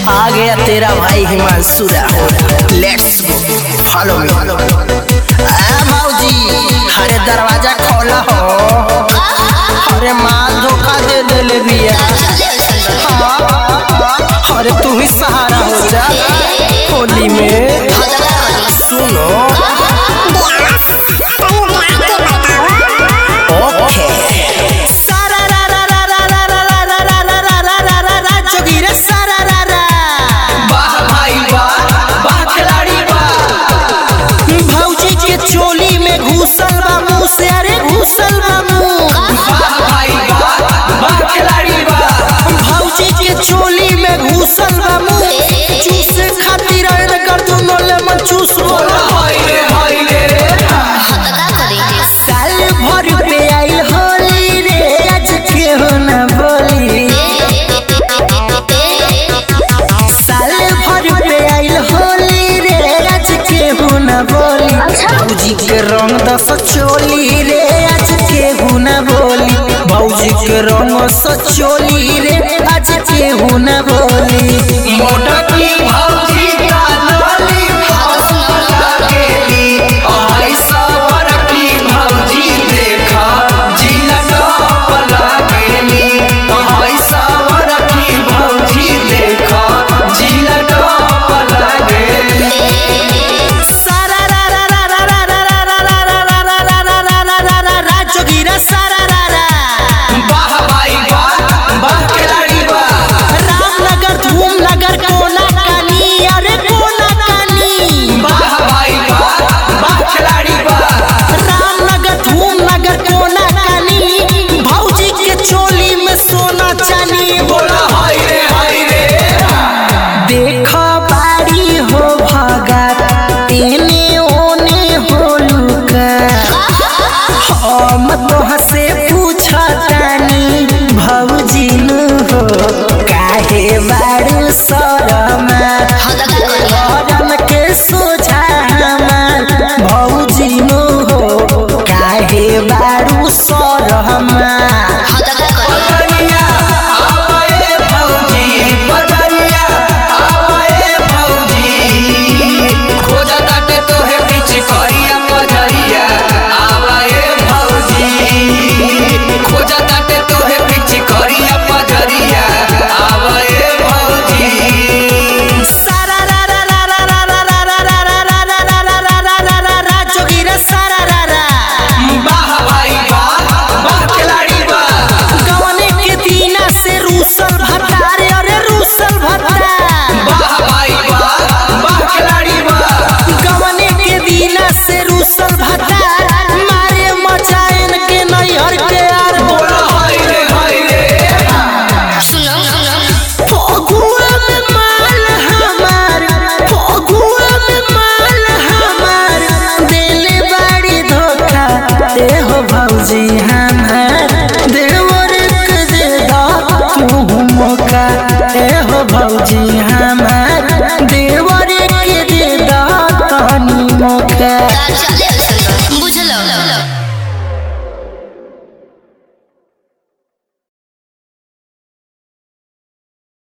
आ गया तेरा भाई Himanshu Rahul let's go follow me आ भाऊजी अरे दरवाजा खोला हो अरे माल धोखा दे देले बिया हाँ, अरे तू ही सहारा हो जा होली में सुनो ओके सारा रा रा रा रा रा रा रा रा रा रा रा रा रा रा रा जोगी रे सारा रा रा वाह भाई वाह वाह खिलाड़ी वाह भौजी के चोली में घुसल बा मुंह से अरे घुसल बा मुंह वाह भाई वाह वाह खिलाड़ी वाह भौजी के चोली में घुसल बा मुंह चूसे खातिर अरे कर दुनो ले मन चूस बोला हाय रे हाय रे साल भर पे आई होली रे आज के हो ना बोली साल भर पे आई होली रे आज के हो ना बोली भौजी के रंग दस चोली रे आज के हो ना बोली भौजी के रंग स चोली रे आज के हो ना बोली मोटा की भौजी का लाली गेली आई सवर की भौजी देखा जिला टॉप लागेली आई सवर की भौजी देखा जिला टॉप लागेली सारा रा रा रा रा रा रा रा रा रा रा रा रा रा रा रा रा रा रा जोगीरा सारा रा रा वाह भाई वाह वाह खिलाड़ी वाह रामनगर धूमनगर कोना कानी अरे कोना कानी वाह भाई वाह वाह खिलाड़ी वाह रामनगर धूमनगर कोना कानी भौजी के चोली में सोना चानी बोला हाय रे हाय रे देखो बाड़ी हो भगा तेने ओने हो लुका हम तोह से पूछतानी भौजी नु हो काहे बाड़ू शरमा गरम के सोझा हमार भौजी नु हो काहे बाड़ू शरमा बदनिया आवाए भौजी बदनिया आवाए भौजी खोजा ताटे तोहे बीच करिया पजरिया आवाए भौजी खोजा ताटे तोहे बीच करिया पजरिया आवाए भौजी सारा रा रा रा रा रा रा रा रा रा रा रा रा रा रा रा रा रा रा जोगीरा सारा रा रा वाह भाई वाह वाह खिलाड़ी वाह गवने के दीना से रूसल भतार अरे रूसल भतार वाह भाई वाह वाह खिलाड़ी वाह गवने के दीना से रूसल भतार मारे मचायन के नैहर के आर बोला हाय रे हाय रे फगुआ में माल हमार फगुआ में माल हमार दिल बड़ी धोखा दे हो भौजी